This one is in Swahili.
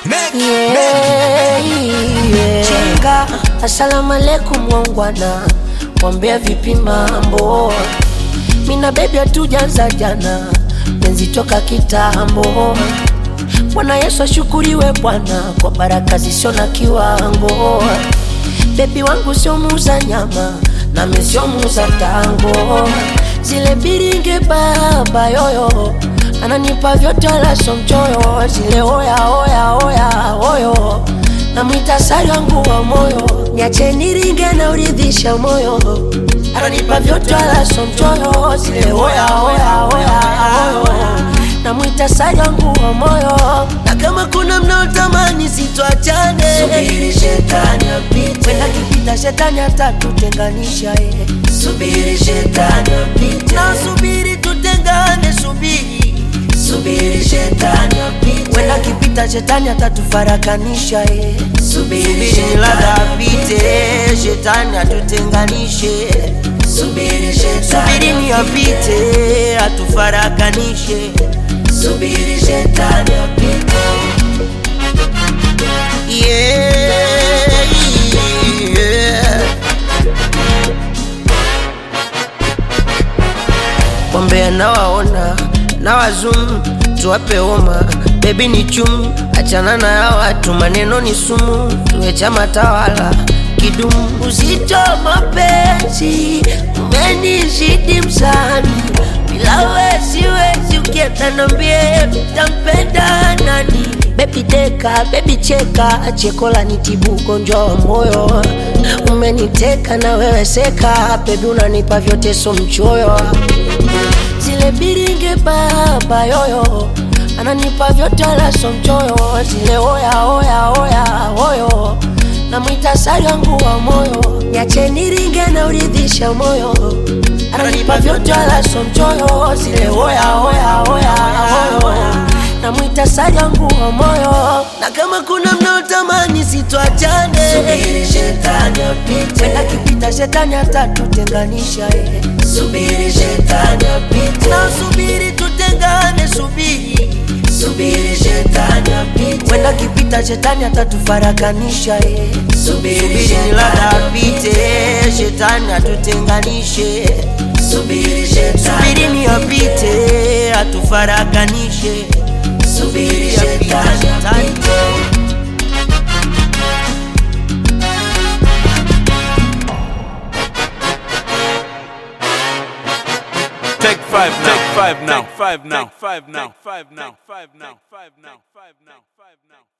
Yeah, yeah. Chinga, asalamu alaikum wangwana, wambea vipi mambo? Mina bebi hatujaanza jana, penzi toka kitambo. Bwana Yesu ashukuriwe Bwana kwa baraka zisio na kiwango. Bebi wangu sio muuza nyama, nami sio muuza tango. Zile biringe baba yoyo ananipa vyote wala sio mchoyo. Zile oya oya oya oyo namwita sari wangu wa moyo, niache niringe na uridhisha moyo. Ananipa vyote wala sio mchoyo. Zile oya oya oya oyo namwita sari wangu wa moyo, na kama kuna mnaotamani sitwachane, Subiri shetani apite, wenda kipita shetani atatutenganisha ye. subiri shetani apite, na subiri tutengane, subiri subiri shetani apite, wenda kipita shetani atatufarakanisha ye. subiri Subiri ladha shetani apite, shetani atutenganishe. subiri Subiri shetani ni apite, atufarakanishe. subiri shetani apite, Yeah, yeah. Wambea nawaona na wazum tuwape homa bebi ni chum achana na ya watu maneno ni sumu tuwe chama tawala kidumu uzito mapenzi umenizidi msani bila we siwezi ukienda nambie tampenda nani bebi deka bebi cheka chekola nitibu ugonjwa wa moyo umeniteka na wewe seka bebi unanipa vyote so mchoyo zile biringe baba yoyo ananipa vyote wala so mchoyo zile oya oya oya oyo namwita sari wangu wa moyo niache niringe na uridhisha moyo ananipa vyote wala so mchoyo zile oya oya oya oyo namwita sari wangu wa moyo na kama kuna mnaotamani sitwachane subiri shetani apite, wenda kipita shetani atatutenganisha ye. subiri shetani apite, na subiri tutengane subiri subiri shetani apite, wenda kipita shetani atatufarakanisha ye. subiri subiri ni ladha shetani apite shetani atutenganishe subiri shetani subiri ni apite atufarakanishe subiri Apite, shetani apite. Take five now. Take five now. Take five now. Take five now. Take five now. Take five now. Take five now. Take five now.